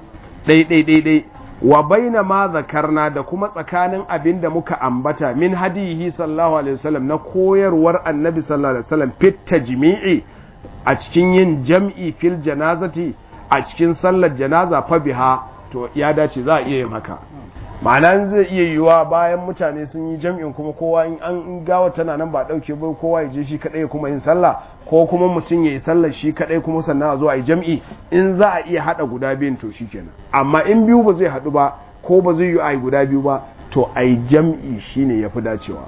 ɗai wa baina ma zakarna da kuma tsakanin abin da muka ambata min hadihi sallallahu alaihi wasallam na koyarwar annabi sallallahu alaihi wasallam fit tajmi'i a cikin yin jam'i fil janazati a cikin sallar janaza fa biha to ya dace za a iya yin haka ma'ana zai iya yiwuwa bayan mutane sun yi jam'in kuma kowa in an gawa tana nan ba dauke ba kowa ya je shi kadai kuma yin sallah ko kuma mutum ya yi sallar shi kadai kuma sannan a zo a yi jam'i in za a iya hada guda biyun to shikenan amma in biyu ba zai hadu ba ko ba zai yi a yi guda biyu ba to a yi jam'i shine yafi dacewa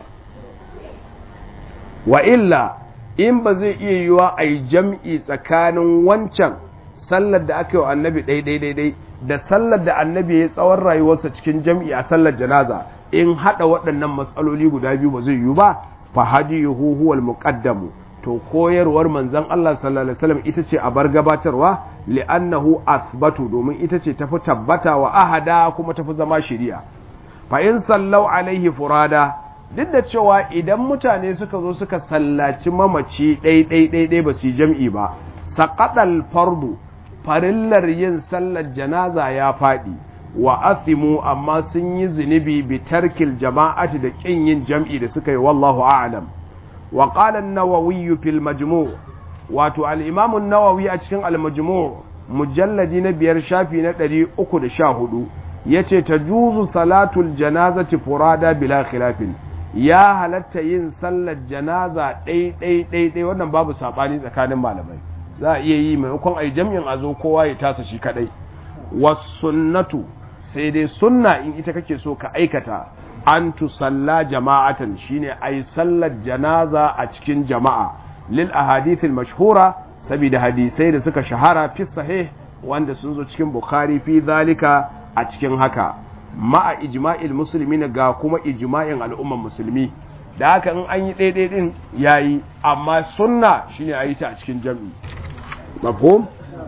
wa illa in ba zai iya yiwuwa a yi jam'i tsakanin wancan sallar da aka yi wa annabi ɗai ɗai da sallar da annabi ya tsawon rayuwarsa cikin jam'i a sallar janaza in haɗa waɗannan matsaloli guda biyu ba zai yiwu ba fa hadiyuhu huwal muqaddamu to koyarwar manzon Allah sallallahu alaihi wasallam ita ce a bar gabatarwa li'annahu athbatu domin ita ce tafi tabbata wa ahada kuma tafi zama shari'a fa in sallau alaihi furada duk da cewa idan mutane suka zo suka sallaci mamaci ɗai ɗai ɗai ɗai ba su yi jam'i ba saqatal fardu farillar yin sallar janaza ya faɗi wa asimu amma sun yi zunubi bi tarkil jama'ati da ƙin yin jam'i da suka yi wallahu a'lam wa qala an-nawawi fil majmu' wato al-imam an-nawawi a cikin al-majmu' mujalladi na biyar shafi na 314 yace tajuzu salatul janazati furada bila khilafin ya halatta yin sallar janaza ɗai ɗai ɗai ɗai wannan babu saɓani tsakanin malamai za a iya yi maimakon a yi jam'in a zo kowa ya tasa shi kaɗai wasunnatu sai dai sunna in ita kake so ka aikata an tusalla jama'atan shine a yi sallar janaza a cikin jama'a lil ahadithil mashhura saboda hadisai da suka shahara fi sahih wanda sun zo cikin bukhari fi zalika a cikin haka ma'a ijma'il musulmi ga kuma ijma'in al'umman musulmi da haka in an yi ɗaiɗai ɗin yayi amma sunna shine a yi ta a cikin jam'i mafhum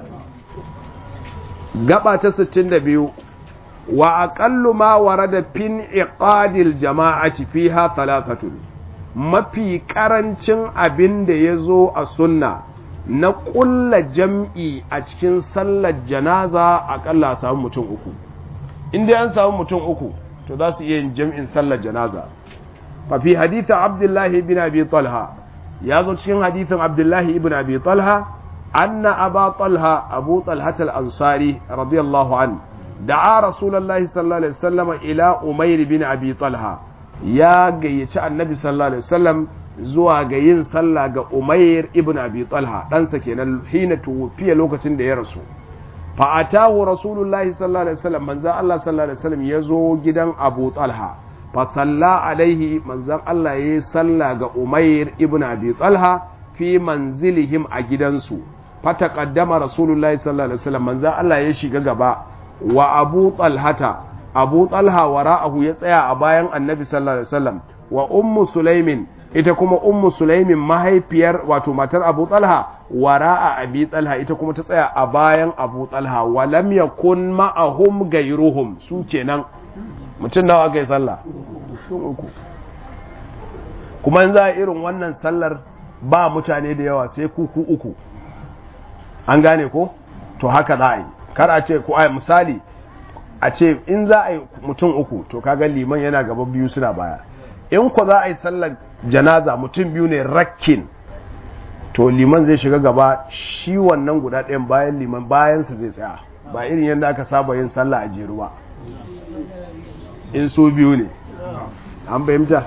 gaba ta 62 wa aqallu ma warada fin iqadil jama'ati fiha thalathatun mafi karancin abin da yazo a sunna na ƙulla jam'i a cikin sallar janaza aƙalla a samu mutum uku inda an samu mutum uku to za su iya yin jam'in sallar janaza fa fi haditha abdullahi bin abi talha ya zo cikin hadithin abdullahi ibn abi talha anna aba talha abu talha al-ansari radiyallahu an da'a rasulullahi sallallahu alaihi wasallam ila umair bin abi talha ya gayyaci annabi sallallahu alaihi wasallam zuwa ga yin sallah ga umair ibn abi talha ɗansa kenan hina tuwfiya lokacin da ya rasu fa atahu rasulullahi sallallahu alaihi wasallam manzo Allah sallallahu alaihi wasallam ya zo gidan abu talha fa salla alaihi manzon Allah yayi sallah ga umair ibn abi talha fi manzilihim a gidansu fa taqaddama rasulullahi sallallahu alaihi wasallam manzon Allah ya shiga gaba wa abu talhata abu talha wara'ahu ya tsaya a bayan annabi sallallahu alaihi wasallam wa ummu sulaimin ita kuma ummu sulaimin mahaifiyar wato matar abu talha wara'a abi talha ita kuma ta tsaya a bayan abu talha wa lam yakun ma'ahum gairuhum su kenan mutum nawa kai sallah uku kuma in za a irin wannan sallar ba mutane da yawa sai kuku uku an gane ko to haka za a yi kar a ce ko ai misali a ce in za a yi mutum uku to kaga liman yana gaba biyu suna baya in ko za a yi sallar janaza mutum biyu ne rakkin to liman zai shiga gaba shi wannan guda ɗayan bayan liman bayansa zai tsaya ba irin yadda aka saba yin sallah a jeru ba in so biyu ne an fahimta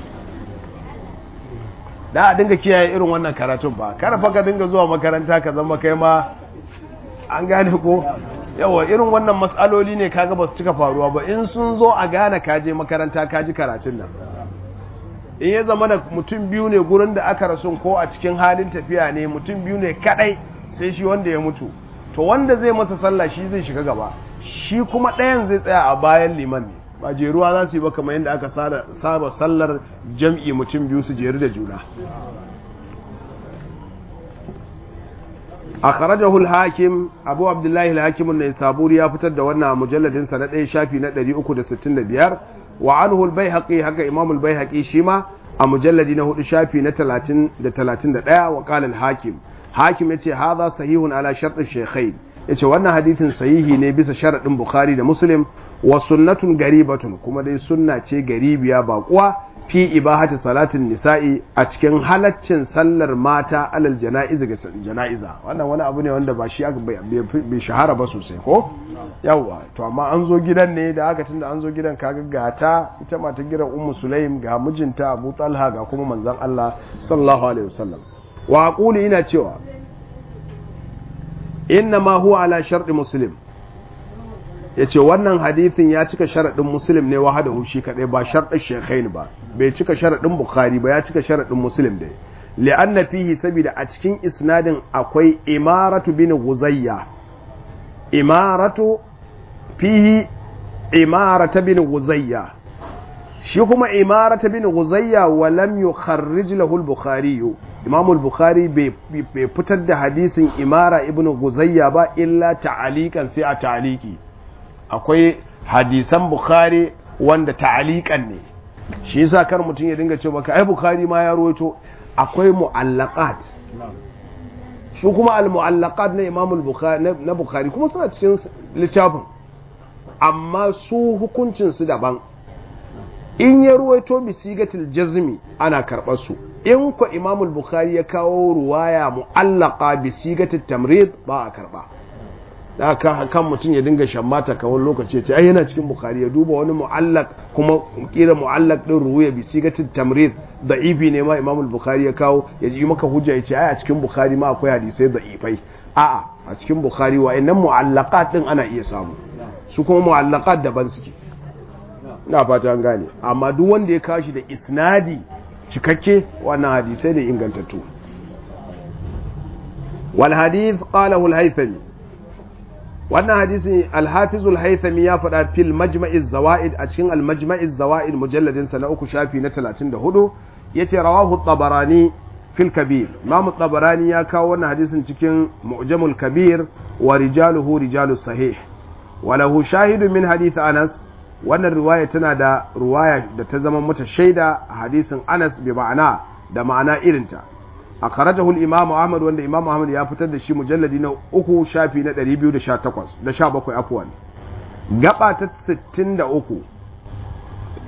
da a dinga kiyaye irin wannan karatun ba kada fa ka dinga zuwa makaranta ka zama kai ma an gane ko yawa irin wannan matsaloli ne kaga ba su cika faruwa ba in sun zo a gane kaje makaranta kaji karatun nan in ya zama da mutum biyu ne gurin da aka rasu ko a cikin halin tafiya ne mutum biyu ne kadai sai shi wanda ya mutu to wanda zai masa sallah shi zai shiga gaba shi kuma ɗayan zai tsaya a bayan liman ne ba jeruwa za su yi ba kamar yadda aka saba sallar jam'i mutum biyu su jeru da juna a karajahul hakim abu abdullahi al-hakim ne saburi ya fitar da wannan mujalladin sa na ɗaya shafi na 365 wa anhu al-baihaqi haka imam al-baihaqi shi ma a mujalladi na hudu shafi na 30 da 31 wa qala al-hakim hakim yace hadha sahihun ala shart al-shaykhain yace wannan hadithin sahihi ne bisa sharadin bukhari da muslim wa sunnatun garibatun kuma dai sunna ce garibiya baƙuwa fi ibahati salatin nisa'i a cikin halaccin sallar mata alal jana'iza ga jana'iza wannan wani abu ne wanda ba shi aka bai shahara ba sosai ko yawa to amma an zo gidan ne da haka tunda an zo gidan kaga gata ita mata gidan ummu sulaim ga mijinta abu talha ga kuma manzon Allah sallallahu alaihi wasallam wa aqulu ina cewa inna ma huwa ala sharɗi muslim ya ce wannan hadithin ya cika sharaɗin muslim ne wahada shi kaɗai ba sharɗin shekhain ba bai cika sharaɗin bukhari ba ya cika sharaɗin muslim dai li'anna fihi saboda a cikin isnadin akwai imaratu bin guzayya imaratu fihi imarata bin guzayya shi kuma imarata bin guzayya wa lam yukharrij lahu al-bukhari imam al-bukhari bai fitar da hadisin imara ibn guzayya ba illa ta'alikan sai a ta'aliki akwai hadisan bukhari wanda ta'alikan ne shi yasa kar mutum ya dinga cewa ai bukhari ma ya rawaito akwai mu'allaqat shi kuma al-mu'allaqat na imam al-bukhari na bukhari kuma suna cikin littafin amma su hukuncin su daban in ya ruwaito bi sigatil jazmi ana karɓar su in ko imam al-bukhari ya kawo ruwaya mu'allaqa bi sigatil tamrid ba a karɓa da kan mutum ya dinga shammata kawai lokaci ce ai yana cikin bukhari ya duba wani mu'allaq kuma kira mu'allaq din ruwaya bi sigatil tamrid da'ifi ne ma imam al-bukhari ya kawo ya ji maka hujja ya ce ai a cikin bukhari ma akwai hadisai da'ifai a'a a cikin bukhari wa'annan mu'allaqat din ana iya samu su kuma mu'allaqat daban suke na fata an gane amma duk wanda ya kashi da isnadi cikakke wannan hadisai ne ingantattu wal hadith qalahu al-haythami wannan hadisi al-hafiz al-haythami ya faɗa fil majma'i zawaid a cikin al-majma'i zawaid mujalladin sa na uku shafi na 34 yace rawahu at-tabarani fil kabir imam at-tabarani ya kawo wannan hadisin cikin mu'jamul kabir wa rijaluhu rijalus sahih وله شاهد من حديث أنس wannan riwaya tana da riwaya da ta zama mata shaida a hadisin Anas bi ma'ana da ma'ana irinta a kharajahu al-Imam Ahmad wanda Imam Ahmad ya fitar da shi mujalladi na uku shafi na 218 da 17 afwan gaba ta 63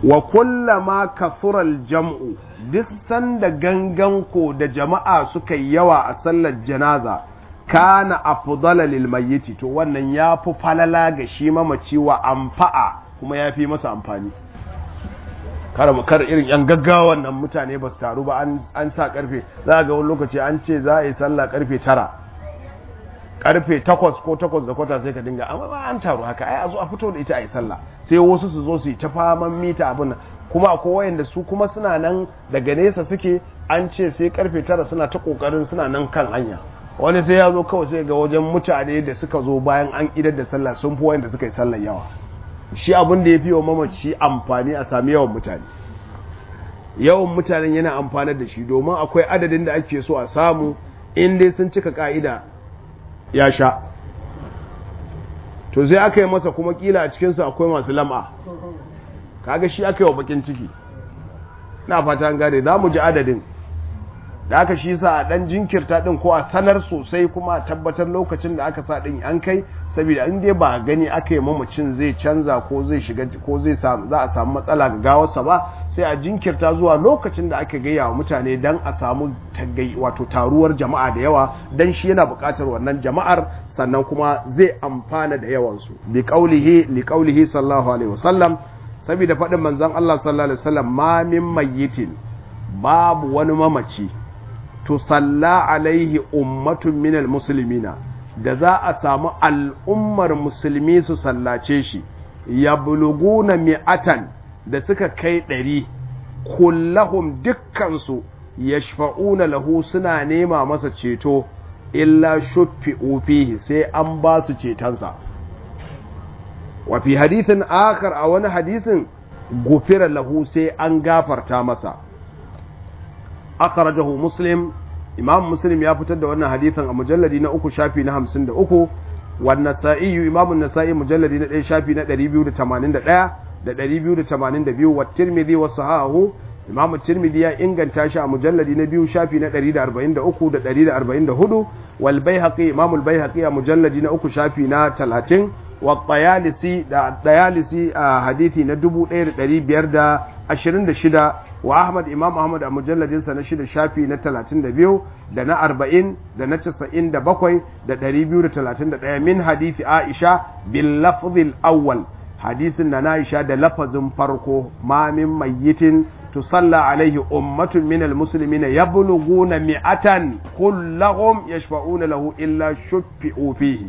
wa kullama kasural jam'u duk sanda ganganko da jama'a suka yi yawa a sallar janaza kana afdala lil mayyiti to wannan yafi falala ga shi mamaci wa amfa'a kuma yafi masa amfani kar kar irin yan gaggawan nan mutane ba su taru ba an an sa karfe za ga wani lokaci an ce za a yi sallah karfe tara karfe takwas ko takwas da kwata sai ka dinga amma ba an taru haka ai a zo a fito da ita a yi sallah sai wasu su zo su yi ta faman mita abin nan kuma akwai wayanda su kuma suna nan daga nesa suke an ce sai karfe tara suna ta kokarin suna nan kan hanya wani sai ya zo kawai sai ga wajen mutane da suka zo bayan an idar da sallah sun fi wayanda suka yi sallar yawa shi abin da ya fi wa mamaci amfani a sami yawan mutane yawan mutanen yana amfanar da shi domin akwai adadin da ake so a samu in dai sun cika ka'ida ya sha to sai aka yi masa kuma kila a cikinsu akwai masu lam'a kaga shi aka yi wa bakin ciki na fata gane za mu ji adadin da aka shi sa a dan jinkirta din ko a sanar sosai kuma a tabbatar lokacin da aka sa din an kai saboda in dai ba gani aka yi mamacin zai canza ko zai shiga ko zai samu za a samu matsala ga gawarsa ba sai a jinkirta zuwa lokacin da aka gaya wa mutane dan a samu wato taruwar jama'a da yawa dan shi yana buƙatar wannan jama'ar sannan kuma zai amfana da yawansu bi qaulihi li qaulihi sallallahu alaihi wasallam saboda faɗin manzon Allah sallallahu alaihi wasallam ma min mayyitin babu wani mamaci tusalla alaihi ummatun minal muslimina da za a samu al'ummar musulmi su sallace shi ya buluguna mi'atan da suka kai ɗari kullahum dukkansu ya shafa'una lahu suna nema masa ceto illa shuffi fihi sai an ba su cetonsa wafi hadithin akar a wani hadisin gufira lahu sai an gafarta masa akhrajahu muslim imam muslim ya fitar da wannan hadithan a mujalladi na uku shafi na hamsin da uku wannan sa'iyu imam nasa'i mujalladi na ɗaya shafi na ɗari biyu da tamanin da ɗaya da ɗari biyu da tamanin da biyu wa tirmidhi wa sahahu imam tirmidhi ya inganta shi a mujalladi na biyu shafi na ɗari da arba'in da uku da ɗari da arba'in da hudu wal baihaqi imam al baihaqi a mujalladi na uku shafi na talatin wa tayalisi da tayalisi a hadithi na dubu ɗaya da ɗari biyar da ashirin da shida wa Ahmad Imam Ahmad a mujalladinsa na shida shafi na talatin da biyu da na arba'in da na casa'in da bakwai da ɗari biyu da talatin da ɗaya min hadithi Aisha bil lafzil awwal hadisin na Aisha da lafazin farko ma min mayyitin tusalla alaihi ummatun min almuslimin yablughuna mi'atan kullahum yashfa'una lahu illa shuffi'u fihi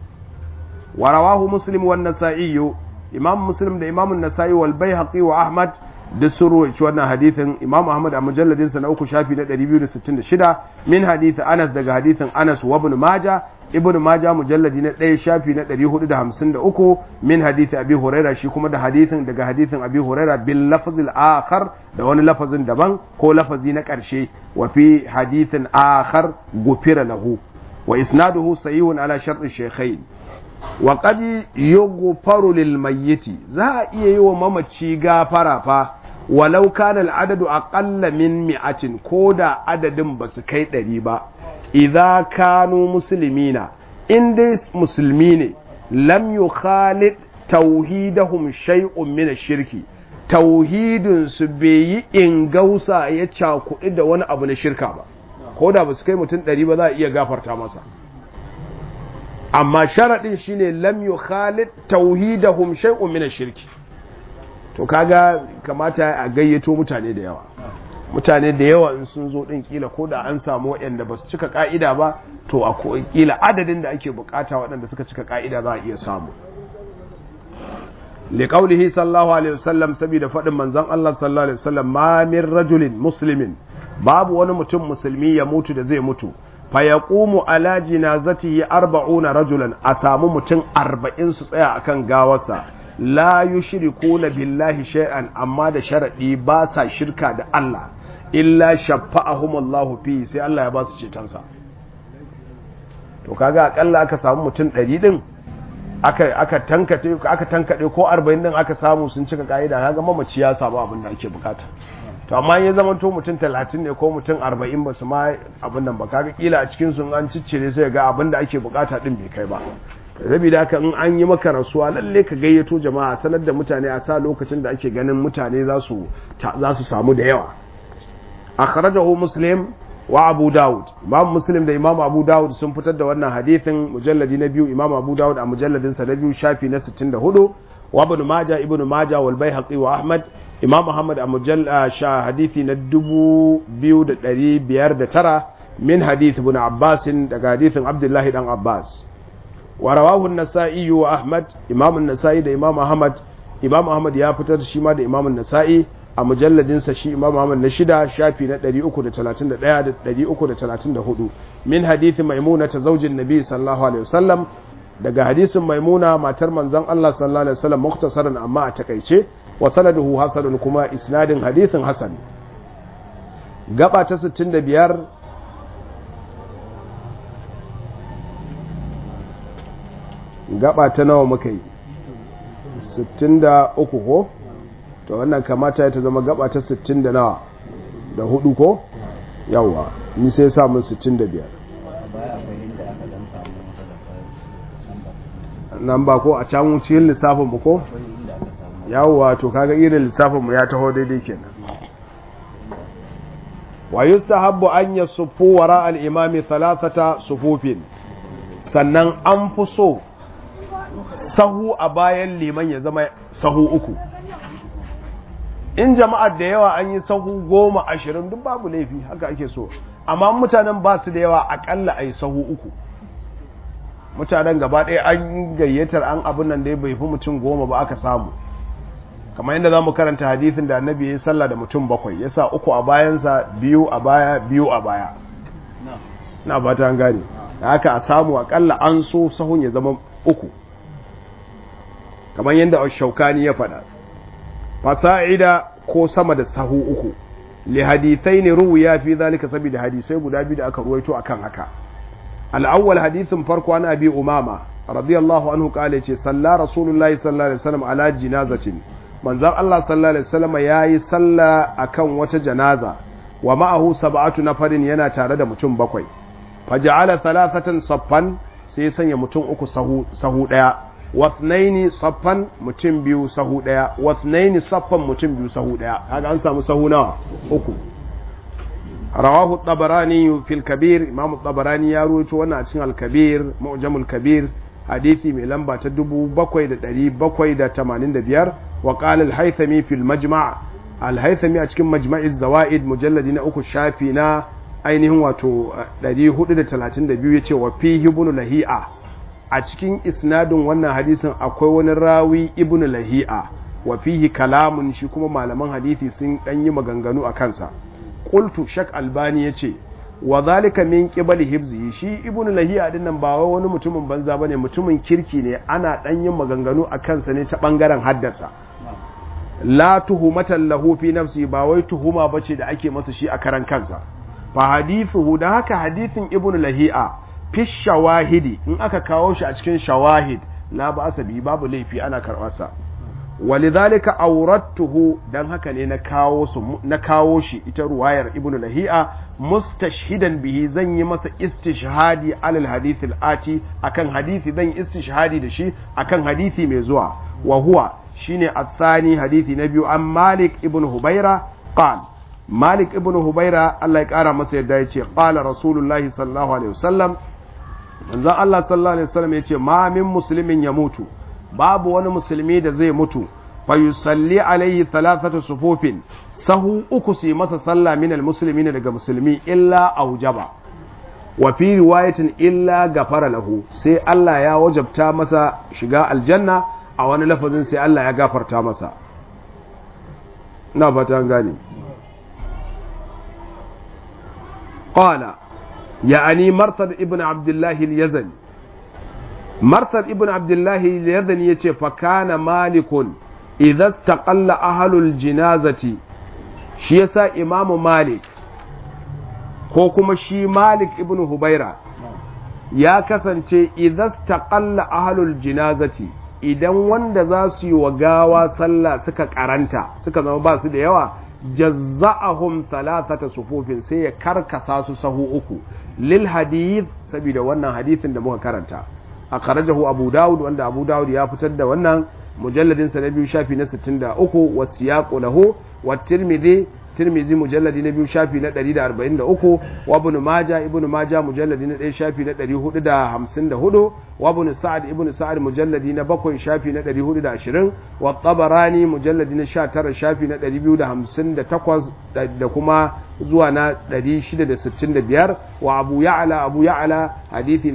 wa rawahu muslim wan nasa'i imam muslim da imam an-nasa'i wal baihaqi wa ahmad da sun ruwaici wannan hadithin imam ahmad a mujalladinsa na uku shafi na 266 min hadithi anas daga hadithin anas wa ibn maja ibn maja mujalladi na ɗaya shafi na 453 min hadithi abi huraira shi kuma da hadithin daga hadithin abi huraira bil lafzil akhar da wani lafazin daban ko lafazi na ƙarshe wa fi hadithin akhar gufira lahu wa isnaduhu sahihun ala shartu shaykhain wa qad yughfaru lil mayyiti za a iya yi wa mamaci gafara fa walau kana al'adadu aqalla min mi'atin ko da adadin ba su kai ɗari ba idza kanu muslimina in dai musulmi ne lam yukhalid tauhidahum shay'un min ash-shirki tauhidin su bai yi ingausa ya cakuɗi da wani abu na shirka ba ko da ba su kai mutum ɗari ba za a iya gafarta masa amma sharaɗin shine lam yukhalid tauhidahum shay'un min ash-shirki to kaga kamata a gayyato mutane da yawa mutane da yawa in sun zo din kila ko da an samu waɗanda ba su cika ka'ida ba to a kila adadin da ake bukata waɗanda suka cika ka'ida za a iya samu liqaulihi sallallahu alaihi wasallam saboda faɗin manzon Allah sallallahu alaihi wasallam ma min rajulin muslimin babu wani mutum musulmi ya mutu da zai mutu fa yaqumu ala jinazatihi arba'una rajulan a samu mutum arba'in su tsaya akan gawarsa la yushrikuna billahi shay'an amma da sharadi ba sa shirka da Allah illa shaffa'ahum Allah fi sai Allah ya ba su cetonsa to kaga akalla aka samu mutum 100 din aka aka tankade aka tankade ko 40 din aka samu sun cika kaida kaga mamaci ya samu abin da ake bukata to amma ya zama to mutum 30 ne ko mutum 40 ba su ma abin nan ba kaga kila a cikin sun an ciccire sai ga abin da ake bukata din bai kai ba saboda haka in an yi maka rasuwa lalle ka gayyato jama'a sanar da mutane a sa lokacin da ake ganin mutane za su za su samu da yawa akhrajahu muslim wa abu daud imam muslim da imam abu daud sun fitar da wannan hadithin mujalladi na biyu imam abu daud a mujalladin sa na biyu shafi na 64 wa ibn majah ibn majah wal baihaqi wa ahmad imam muhammad a mujalla sha hadithi na 2509 min hadith ibn abbas daga hadithin abdullahi dan abbas wa rawahu an-nasa'i wa ahmad imam an-nasa'i da imam ahmad imam ahmad ya fitar shi ma da imam an-nasa'i a mujalladinsa shi imam Ahmad na shida shafi na 331 da 334 min hadithi maimuna ta zaujin nabi sallallahu alaihi wasallam daga hadisin maimuna matar manzon Allah sallallahu alaihi wasallam muktasaran amma a takaice wa sanaduhu hasanun kuma isnadin hadithin hasan gaba ta 65 gaba ta nawa muka yi 63 ko to wannan kamata ta zama gaba ta 60 da nawa da hudu ko yawa ni sai samun 65 nan ba ko a can cikin lissafin mu ko yawa to kaga irin lissafin mu ya taho daidai kenan wa yustahabbu an yasuffu wara al-imami thalathata sufufin sannan an fi so sahu a bayan liman ya zama sahu uku in jama'ar da yawa an yi sahu goma ashirin duk babu laifi haka ake so amma mutanen ba su da yawa akalla a yi sahu uku mutanen gaba ɗaya an gayyatar an abin nan da ya bai fi mutum goma ba aka samu kamar yadda za mu karanta hadithin da annabi ya yi sallah da mutum bakwai ya sa uku a bayansa biyu a baya biyu a baya na ba ta gane da haka a samu akalla an so sahun ya zama uku kamar yadda shaukani ya faɗa fasa'ida ko sama da sahu uku li hadithai ne ruwiya fi zalika saboda hadisai guda biyu da aka ruwaito akan haka al-awwal hadithin farko an abi umama radiyallahu anhu kale ce salla rasulullahi sallallahu alaihi wasallam ala jinazatin manzon Allah sallallahu alaihi wasallam yayi salla akan wata janaza wa ma'ahu sab'atu nafarin yana tare da mutum bakwai faja'ala thalathatan saffan sai sanya mutum uku sahu sahu daya wasnaini saffan mutum biyu sahu daya wasnaini saffan mutum biyu sahu daya kaga an samu sahu nawa uku rawahu tabarani fil kabir imam tabarani ya ruwaito wannan a cikin al-kabir mu'jamul kabir hadisi mai lamba ta 7785 wa qala al-haythami fil majma' al-haythami a cikin majma'iz zawaid mujalladi na uku shafi na ainihin wato 432 yace wa fihi ibn lahi'a a cikin isnadin wannan hadisin akwai wani rawi ibn lahi'a wa fihi kalamun shi kuma malaman hadisi sun dan yi maganganu a kansa qultu shak albani yace wa zalika min qibali hibzi shi ibn lahi'a din nan ba wani mutumin banza bane mutumin kirki ne ana dan yin maganganu a kansa ne ta bangaren haddasa la tuhumatan lahu fi nafsi ba wai tuhuma bace da ake masa shi a karan kansa fa hadithuhu da haka hadithin ibn lahi'a fi shawahidi in aka kawo shi a cikin shawahid la ba asabi babu laifi ana karɓarsa walidhalika awrattuhu dan haka ne na kawo su na kawo shi ita ruwayar ibnu lahi'a mustashhidan bihi zan yi masa istishhadi alal hadith ati akan hadisi zan istishhadi da shi akan hadisi mai zuwa wa huwa shine athani hadisi na biyu an malik ibnu hubaira qal malik ibnu hubaira Allah ya kara masa yadda yace qala rasulullahi sallallahu alaihi wasallam manzon Allah sallallahu alaihi wasallam yace ma min muslimin ya mutu babu wani musulmi da zai mutu fa yusalli alaihi thalathatu sufufin sahu uku su masa sallah min almuslimin daga musulmi illa aujaba wa fi riwayatin illa gafara lahu sai Allah ya wajabta masa shiga aljanna a wani lafazin sai Allah ya gafarta masa na fata gane qala يعني مرثد ابن عبد الله اليزني مرثد ابن عبد الله اليزني يتي فكان مالك إذا استقل أهل الجنازة shi yasa imamu malik ko kuma shi malik ibn hubaira ya kasance idan taqalla ahlul jinazati idan wanda za su yi wa gawa sallah suka karanta suka zama ba su da yawa jazza'ahum thalathata sufufin sai ya karkasa su sahu uku lil hadith saboda wannan hadithin da muka karanta akhrajahu abu daud wanda abu daud ya fitar da wannan mujalladin sa na biyu shafi na 63 wa siyaqu lahu wa tirmidhi tirmidhi mujalladi na biyu shafi na 143 wa ibn majah ibn majah mujalladi na 1 shafi na 454 wa ibn sa'ad ibn sa'ad mujalladi na 7 shafi na 420 wa tabarani mujalladi na 19 shafi na 258 da kuma zuwa na 665 wa abu ya'la abu ya'la hadithi na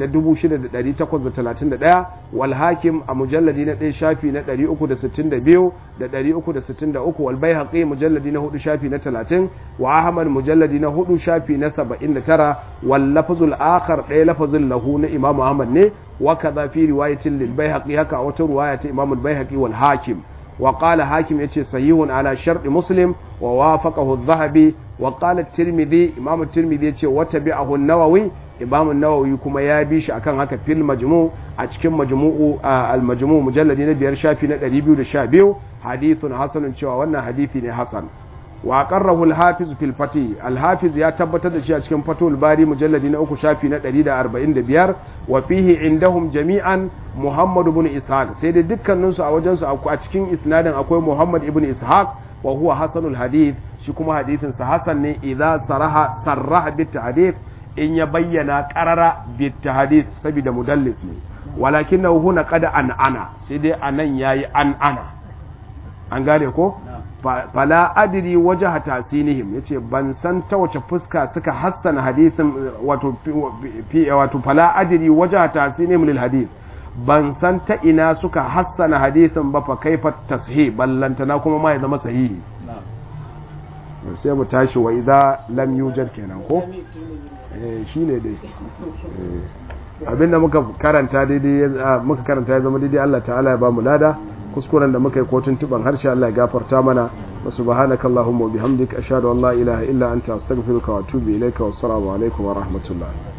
6831 wal hakim a mujalladi na 1 shafi na 362 da 363 wal baihaqi mujalladi na 4 shafi na 30 wa ahmad mujalladi na 4 shafi na 79 wal lafzul akhar ɗaya lafazin lahu na imam ahmad ne wa kaza fi riwayatin lil baihaqi haka wata riwaya ta imam al baihaqi wal hakim وقال حاكم يتي صحيح على شرط مسلم ووافقه الذهبي وقال الترمذي امام الترمذي يتي وتبعه النووي امام النووي كما يا بيش akan haka fil majmu' a cikin majmu'u al majmu' mujalladi na biyar shafi na 212 hadithun hasanun cewa wannan hadisi ne hasan wa qarrahu al hafiz fil fati al hafiz ya tabbatar da shi a cikin fatul bari mujalladi na uku shafi na 145 wa fihi indahum jami'an muhammad ibn ishaq sai dai dukkanin su a wajen su a cikin isnadin akwai muhammad ibn ishaq wa huwa hasanul hadith shi kuma hadithin sa hasan ne idza saraha sarraha bit hadith in ya bayyana qarara bit hadith saboda mudallis ne walakinahu huna qad an ana sai dai anan yayi an ana an gane ko fala adiri waje tasinihim yace ban san ta wace fuska suka hassana hadisin wato wato fala adiri waje tasinihim lil hadith ban san ta ina suka hassana hadisin ba fa kaifa tashih ballantana kuma ma ya zama sahihi sai mu tashi wa idza lam yujad kenan ko eh shine dai abinda muka karanta daidai muka karanta ya zama daidai Allah ta'ala ya ba mu lada kuskuren da muka yi kotun tuban harshe Allah ya gafarta mana wa subhanaka allahumma wa bihamdika ashhadu an la ilaha illa anta astaghfiruka wa atubu ilayka wassalamu alaikum wa rahmatullah